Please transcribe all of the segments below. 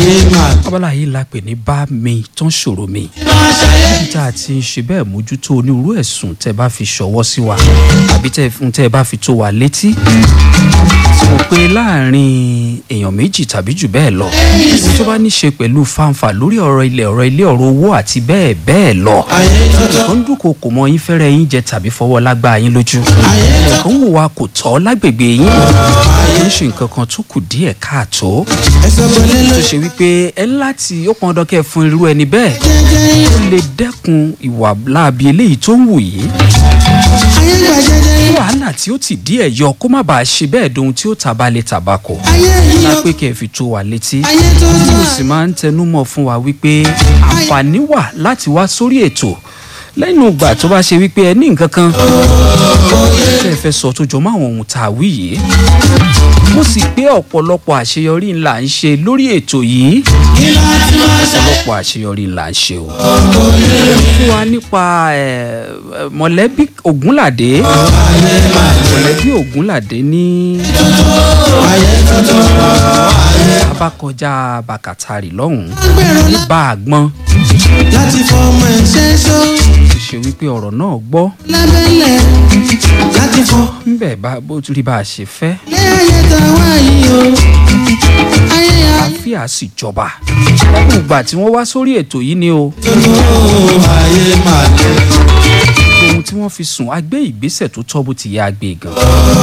ayé máa abala yìí la pè ní bá mi tó ń ṣòro mi máa ṣayé níbi tá a ti ń ṣe bẹ́ẹ̀ mójútó onírúurú ẹ̀sùn tẹ́ bá fi ṣọwọ́ sí wa àbí tẹ́ fún tẹ́ bá fi tó wa létí tí mo pe láàrin èèyàn méjì tàbí jù bẹ́ẹ̀ lọ ohun tó bá ní ṣe pẹ̀lú fanfa lórí ọ̀rọ̀ ilẹ̀ ọ̀rọ̀ ilé ọ̀rọ̀ owó àti bẹ́ẹ̀ bẹ́ẹ̀ lọ ayé tuntun nǹkan ń dúnkokò mọ yín fẹ́rẹ̀ yín jẹ tàbí fọwọ́ lágbá yín lójú nǹkan wò wá kò tọ́ lágbègbè yín kì í ṣe nǹkan kan tó kù díẹ̀ káàtó ẹsẹ̀ pẹ̀lẹ́ ló tó ṣe wípé ẹ láti ó pọn dandan kẹ́ ẹ fún irú ẹni bẹ́ẹ̀ jẹ́jẹ́ ó lè dẹ́kun ìwà láabi eléyìí tó ń wù yìí ayé gbà jẹ́jẹ́ kí wàhálà tí ó ti díẹ̀ yọ kó má bàa ṣe bẹ́ẹ̀ dohun tí ó tabalẹ̀ tabako ayé yìí ńlá ó pé kẹ́ ẹ fi tó wa létí ayé tuntun mo sì máa ń tẹnu mọ́ fún wa wípé àǹfààní wà láti wá sórí ètò lẹ́nu ìgbà tó bá ṣe wípé ẹ ní nǹkan kan tẹ́ ẹ fẹ́ sọ tó jọ mọ́ àwọn ohun tá a wí yìí mo sì pé ọ̀pọ̀lọpọ̀ àṣeyọrí ńlá ń ṣe lórí ètò yìí kí láti máa ṣayé ọ̀pọ̀lọpọ̀ àṣeyọrí ńlá ń ṣe o. fún wa nípa ẹ, ẹ, mọ̀lẹ́bí ògúnládé mọ̀lẹ́bí ògúnládé ní ayé tuntun abákọjá bàkàtàrì lọ́hùn-ún gbèrò ní bá a gbọ́n láti fọmọ ẹ̀ ṣe sọ ti ṣe wípé ọ̀rọ̀ náà gbọ́ lábẹ́lẹ̀ láti fọ ńbẹ̀ bá bó tún rí bá a ṣe fẹ́ lé ayé tàwa yìí o ayé ayé àlàáfíà sì jọba lẹ́nu ìgbà tí wọ́n wá sórí ètò yìí ni o tuntun ayé máa lè ohun tí wọ́n fi sùn á gbé ìgbésẹ̀ tó tọ́ bó ti yẹ àgbè gan.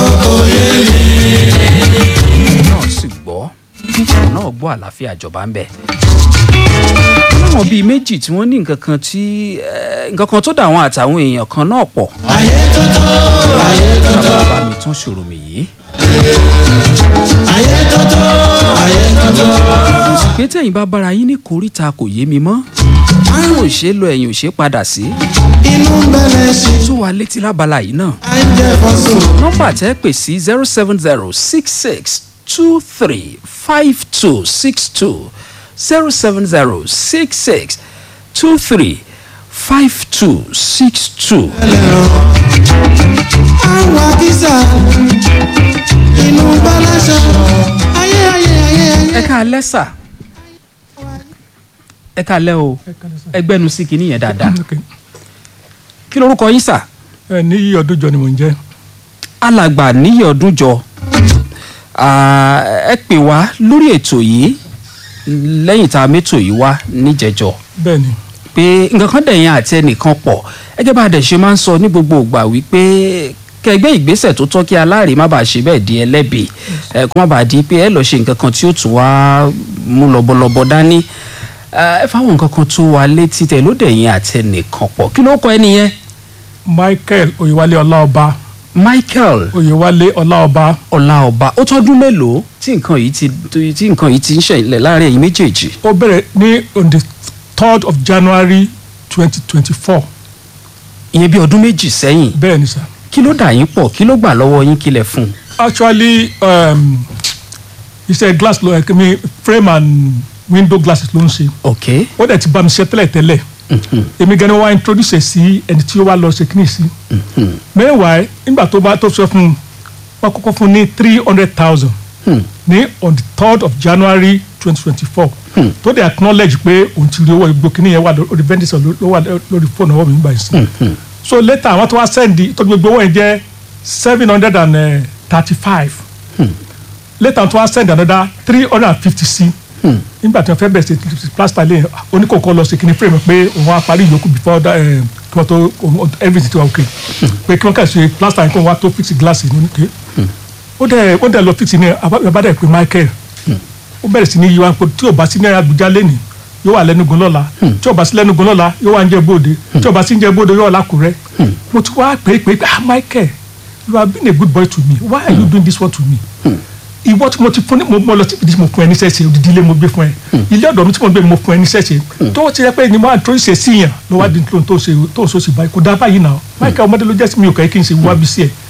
náà sì gbọ́ náà gbọ́ àlàáfíà jọba ń bẹ̀. láwọn bíi méjì tí wọ́n ní nǹkan kan tí eh, nǹkan kan tó dà wọ́n àtàwọn èèyàn kan náà pọ̀. ayé tuntun ayé tuntun bàbá mi tún ṣòro mi yìí. ayé tuntun ayé tuntun pé tẹ̀yìn bá bára yín ní koríta kò yé mi mọ́. àwọn ò ṣe é lọ ẹ̀yìn ò ṣe é padà sí. inú bẹ̀rẹ̀ sí tó wa létí lábala yìí náà. à ń jẹ fọ́sùn nọ́mbà tẹ́ pè sí zero seven zero six six two three five two six two zero seven zero six six two three five two six two. ẹlẹ́rọ àwọn akísà inú balaṣọ ayé ayé ayé ayé. ẹ ká alẹ́ sà ẹ ká alẹ́ o ẹgbẹ́nu sí kinní yẹn dáadáa kí lorúkọ yín sà ẹ ní yí ọdún jọ ni mò ń jẹ alàgbà níyì ọdún jọ Ah, ẹ pè wá lórí ètò yìí lẹ́yìn tá a mẹ́tò yìí wá níjẹ̀jọ́. bẹ́ẹ̀ ni pé nǹkan kan dẹ̀yìn àti ẹnìkan pọ̀ ẹgẹ́ bá a dẹ̀ ṣe máa ń sọ ní gbogbo ìgbà wípé kẹgbẹ́ ìgbésẹ̀ tó tọ́ kí aláàrẹ̀ má bàa ṣe bẹ́ẹ̀ di ẹlẹ́bi ẹ kó má bàa di pé ẹ lọ́ọ́ ṣe nǹkan kan tí ó tún wá mú lọ́bọ̀lọ́bọ̀ dání ẹ fáwọn nǹkan kan tó wà létí tẹ̀ ló dẹ̀yìn àti ẹnìkan pọ̀ kí ló kọ ẹni yẹn michael oyewale ọláọba michael oyewale ọláọba ọláọba ó tọ́dún mélòó tí nǹkan yìí ti tí nǹkan yìí ti ń ṣẹlẹ̀ láàrin ẹ̀yin méjèèjì ó bẹ̀rẹ̀ ní on the third of january twenty twenty four ìyẹn bí ọdún méjì sẹ́yìn bẹ́ẹ̀ ni sà kí ló dà yín pọ̀ kí ló gbà lọ́wọ́ yín kílẹ̀ fún un. actually um, iṣẹ́ glass ló ẹ̀ mi frame and window glasses ló ń ṣe ok ó dẹ̀ ti bá mi ṣe tẹ́lẹ̀ tẹ́lẹ̀ èmi gan ni wọ́n á introduce ẹ̀ sí ẹni tí ó wá lọ ṣe kíní sí meanwhile nígbà tó bá tó sọ fún un wọ́n kọ́kọ́ fún un ní three hundred thousand ní on the third of january twenty twenty four tó dẹ̀ acknowledge pé òun ti rí owó ìgbó kíní yẹn wà lórí vendor ló wà lórí fóònù ọwọ́ mi nígbà yìí sí so later àwọn tó wá send tó gbogbo owó yẹn jẹ́ seven hundred and thirty five later tó wá send another three hundred and fifty sí nígbà tí wọ́n fẹ́ bẹ̀rẹ̀ sí plaster lé oníkókó lọ sí kíní frame pé òun á parí ìyókù before that, eh, kí wọ́n tó òun- everything ti wà okay pé kí wọ́n kà ṣe plaster yẹn kí wọ́n wá tó fix glass yìí ní ké ó dẹ̀ ó dẹ̀ lọ fix ní abádẹ́ pé Michael ó bẹ̀rẹ̀ sí ní yíwá pé tí ò bá sí ní Abuja lẹ́nìí yóò wà lẹ́nugun lọ́la tí ò bá sí lẹ́nugun lọ́la yóò wà ń jẹ́ bóde tí ò bá sí ń jẹ́ bóde yóò wà lákùrẹ́ mo ti wá pé pé ah Michael you have been a good boy to me why are you doing this one to me ìwọ tí mo ti fún ní mo mo lọ síbi tí mo fún ẹ níṣẹ́ ṣe odidi ilé mo gbé fún ẹ ilé ọ̀dọ̀ mi tí mo gbé mo fún ẹ níṣẹ́ ṣe tó ti rẹ pé ni mo àtúntò ṣe sí yàn ló wá di tó tó ṣe tó ṣe sí báyìí kò dá báyìí náà Michael ọmọdé ló jẹ́ sí mi ò kẹ́ kí n ṣe wá bí sí ẹ̀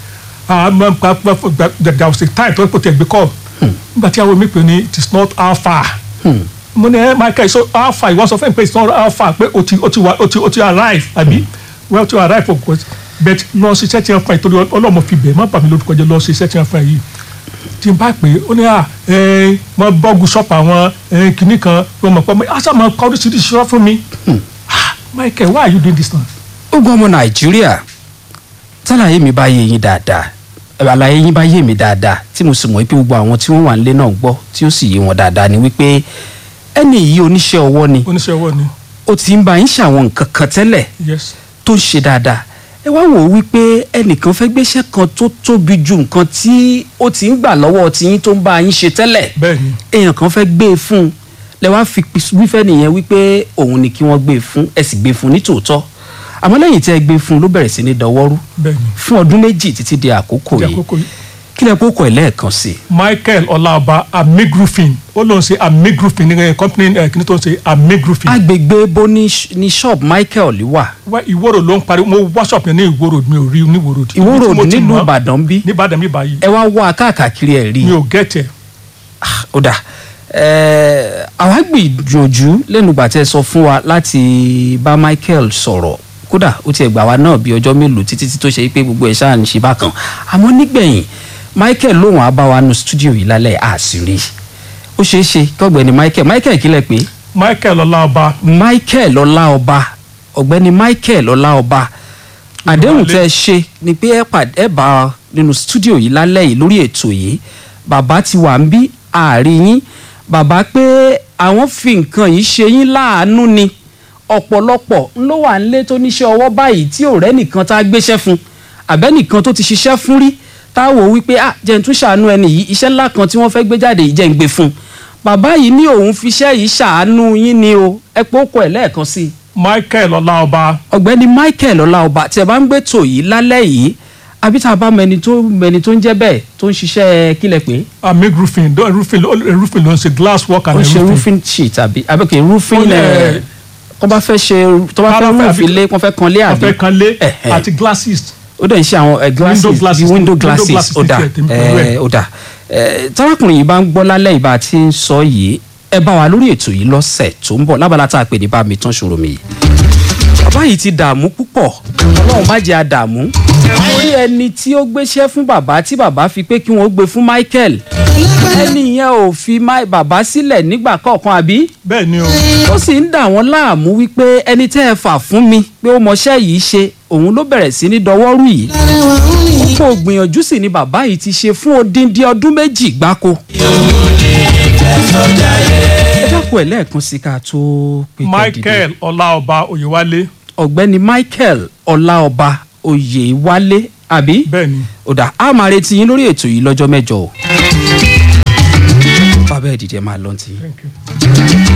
there was a time tó kò tẹ̀ gbé kọ́ nígbà tí àwọn mi pè ní it is not how far mo ní ẹ Michael so how far ìwọ sọ fún mi pé it's not how far pé o ti o ti wa o ti o ti arrive àbí well to arrive for course but lọ ṣiṣẹ́ tí wọ́n fún ẹ torí ọlọ́mọ fi bẹ̀ má bà mí lórúkọ jẹ́ lọ ṣiṣẹ́ tí wọ́n fún ẹ yìí tí n bá pè é ó ní à ẹ wọ́n bọ́ọ̀gù ṣọ́ọ̀pù àwọn ẹ kìnnì kan wọ́n mọ̀ pé ọmọ àṣà máa kọ́ oríṣiríṣi ṣọ́ fún mi Ah, Michael why are you doing this now. ogun ọmọ nàìjíríà tálàyé mi bá yé yín dáadáa àlàyé yín bá yé mi dáadáa tí mo sì mọ̀ pé gbogbo àwọn tí wọ́n wà nílé náà gbọ́ tí ó sì yé wọn dáadáa ni wípé ẹni yìí oníṣẹ́ ọwọ́ ni oníṣẹ́ ọwọ́ ni ó ti ń bá yín ṣàwọn nǹkan kan tẹ́lẹ̀ yes tó ń ṣe dáadáa ẹ wá wò ó wípé ẹnìkan fẹ́ gbéṣẹ́ kan tó tóbi ju nǹkan tí ó ti ń gbà lọ́wọ́ tiyín tó ń bá yín ṣe tẹ́lẹ̀ bẹ́ẹ̀ ni èèyàn kan fẹ́ gbé e fún un lẹ wá fi wífẹ́ nìyẹn wípé òun ni kí wọ́n gbé e fún ẹ sì gbé e fún ní tòótọ́ àmọ́ lẹ́yìn tí ẹ gbé e fún un ló bẹ̀rẹ̀ sí ní dọwọ́rú bẹ́ẹ̀ ni fún ọdún méjì títí di àkókò Di yìí àkókò yìí. kí lẹ kókò ẹ lẹ́ẹ̀kan sí i Michael Ọláọba Amig Roofing ó lóun ṣe Amig Roofing ní company ẹ kìnnì tó ń ṣe Amig Roofing agbègbè bo ní sh- ní shop Michael wà wá ìwòrò ló ń parí mo wá shop yẹn ní ìwòrò mi ò rí ní ìwòrò Ìwó Road nílùú Ìbàdàn bí nìbàdàn mi báyìí ẹ wá wá káàkiri ẹ rí mi ò gẹ́tẹ̀ Ah, ó dà ẹ àwa gbìyànjú lẹ́nu ìgbà tẹ́ ẹ sọ fún wa láti bá Michael sọ̀rọ̀ kódà ó tiẹ̀ gbà wá náà bí ọjọ́ mélòó títí tí tó ṣe pé gbogbo ẹ̀ ṣáà ń ṣe bákan àmọ́ nígbẹ̀yìn Michael lòun á bá wa nu studio yìí lálẹ́ àṣírí ó ṣeé ṣe kọ́gbẹ́ni Michael Michael kílẹ̀ pé Michael Ọláọba Michael Ọláọba ọ̀gbẹ́ni Michael Ọláọba àdéhùn tẹ́ ẹ ṣe ni pé ẹ pàdé ẹ bá a nínú studio yìí lálẹ́ yìí lórí ètò yìí bàbá ti wà ń bí àárín yín bàbá pé àwọn fi nǹkan yìí ṣe yín láàánú ni ọ̀pọ̀lọpọ̀ ń ló wà nílé tó níṣẹ́ ọwọ́ báyìí tí ọ̀rẹ́ nìkan tá a gbéṣẹ́ fún àbẹ́nìkan tó ti ṣiṣẹ́ fún rí tá a wò wípé ah jẹ́ n tún ṣàánú ẹni yìí iṣẹ́ ńlá kan tí wọ́n fẹ́ gbé jáde yìí jẹ́ ń gbé fún un bàbá yìí ní òun fiṣẹ́ yìí ṣàánú yín ni o ẹ pé ó kọ ẹ̀ lẹ́ẹ̀kan sí i Michael Ọláọba ọ̀gbẹ́ni Michael Ọláọba tí ẹ bá ń gbé tò yìí lálẹ́ yìí àbí tá a bá mẹni tó mẹni tó ń jẹ́ bẹ́ẹ̀ tó ń ṣiṣẹ́ kílẹ̀ pé Amig Roofing don roofing ló roofing ló ń ṣe glass work ó and ń ṣe roofing roofing sheet àbí àbíkè roofing Ó lè- ẹ̀ tó bá fẹ́ ṣe tó bá fẹ́ Bá fẹ́ roof àbí- ilé wọ́n fẹ́ kan lé àbí afẹ́ kan lé Ẹ̀hẹ̀. àti glasses ó dẹ̀ ń ṣe àwọn ẹ̀ glasses Window glasses bí window window glasses glasses ó dà ti tiẹ̀ tèmi pẹ̀lú ẹ̀. ẹ̀ ó dà ẹ̀ tárákùnrin yìí bá ń gbọ́ lálẹ́ ìbá tí ń sọ yìí ẹ bá wa lórí ètò yìí lọ́sẹ̀ tó ń bọ̀ lábala tá a pè ní bá mi tán ṣòro mi yìí bàbá yìí ti dààmú púpọ̀ ọlọ́run má jẹ́ àdààmú orí ẹni tí ó gbéṣẹ́ fún bàbá tí bàbá fi pé kí wọ́n gbé fún Michael ẹni yẹn ò fi Mi- bàbá sílẹ̀ nígbà kọ̀ọ̀kan àbí bẹ́ẹ̀ ni o ó sì ń dà wọ́n láàmú wípé ẹni tẹ́ ẹ fà fún mi pé ó mọṣẹ́ yìí ṣe òun ló bẹ̀rẹ̀ sí ní dọwọ́rú yìí kó gbìyànjú sì ni bàbá yìí ti ṣe fún odindi ọdún méjì gbáko. ẹ dákun ẹ̀ lẹ́ẹ̀kan sí ká tó pé kẹ́ dìde. Michael Ọláọba Oyèwálé ọ̀gbẹ́ni Michael Ọláọba Oyèwálé àbí bẹ́ẹ̀ ni ó dà á máa retí yín lórí ètò yìí lọ́jọ́ mẹ́jọ o. bàbá ẹ̀ dìde máa lọ́ntì. thank you.